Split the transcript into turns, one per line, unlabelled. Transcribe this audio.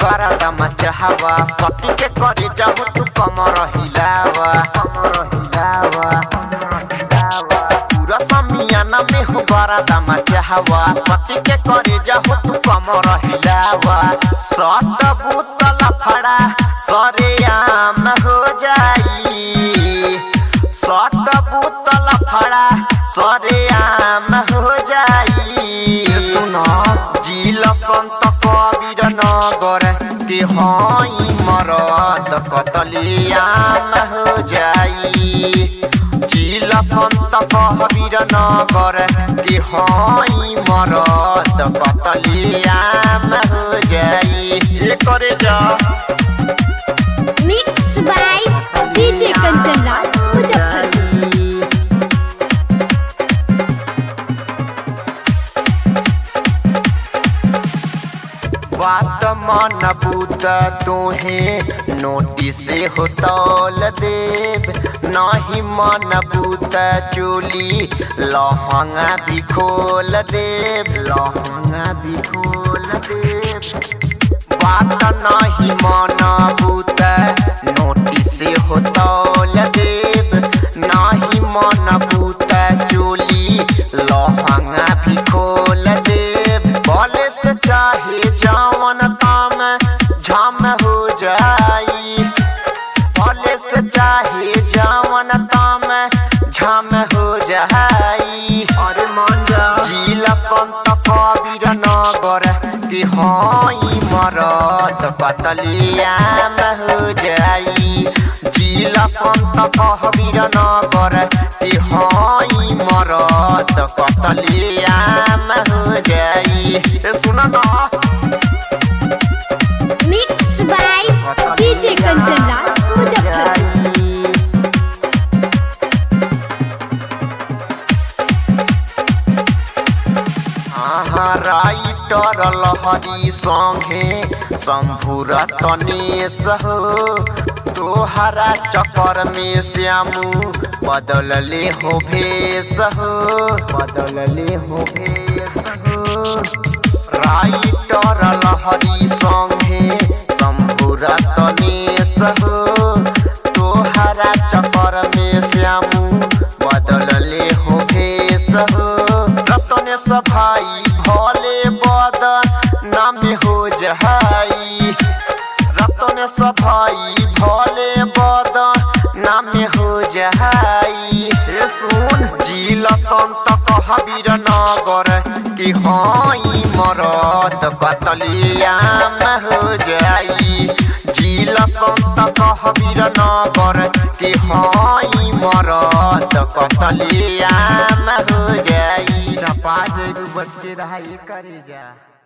गरदा मचहवा सटी के करे जाहु तू कमर हिलावा कमर हिलावा पूरा समियाना में हो गरदा मचहवा सटी के करे जाहु तू कमर हिलावा सट बुतल फड़ा सरेआम हो जाई सट बुतल फड़ा सरेआम हो जाई जिल संत कबीर नगर के हई मरद कतलियाम हो जाई जिल संत कबीर नगर के हई मरद कतलियाम हो जाई ये करे जा
mix by
DJ Kanchan Raj Muzaffarpur
बात मन बूत तोहे नोटिस हो तौल देव नहीं मन बूत चोली लहंगा भी खोल देव लहंगा भी खोल देव बात नहीं मन बूत नोटिस हो तौल देव नहीं मन बूत चोली लहंगा भी खोल देव बोले से चाहे जावन ताम झाम हो जाई बोले से चाहे जावन ताम झाम हो जाई अरे मान जा जिला संत कबीर नगर के हई मरद कतलियाम हो जाई जिला संत कबीर नगर के हई मरद कतलियाम हो जाई ए सुन ना
mix by
DJ Kanchan Raj Muzaffarpur
आहा राइटर लहरी संगे शंभुर तनेश हो तोहरा चक्कर में श्यामू बदलले हो भेष हो बदलले हो भेष हो राइटर लहरी संगे शंभुर तनेश हो तोहरा चक्कर में श्यामू बदलले हो भेष हो रतन सफाई भोले बदन नाम हो जहाई रतन सफाई भोले बदन नाम हो जहाई सुन जिल संत कहबीर नगर कि हई मरद कतलियाम हो जाई जिल संत कहबीर नगर कि हई मरद कतलियाम हो जाई चपा जे बच के रहा करे जा